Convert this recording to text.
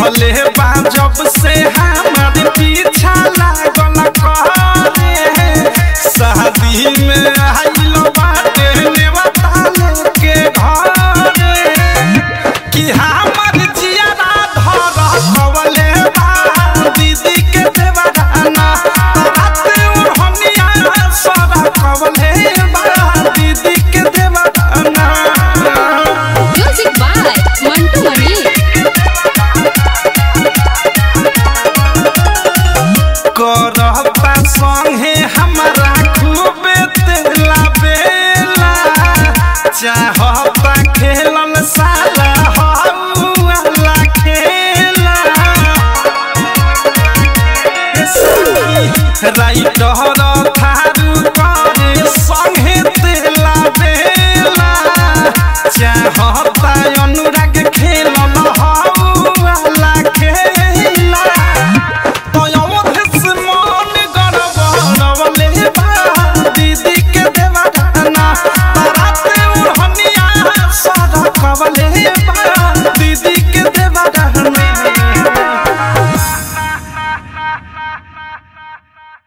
देखले बा जब से हमार पीछा लागल करे शादी में आइल बाटे नेवता लेके घरे कि हमर जियारा धर कवले बा दीदी के देवराना रात ओढ़निया सरा कवले बा दीदी के देवराना म्यूजिक बाय मंटू मनी करबा संगे हमरा खूबे तेला बेला चाह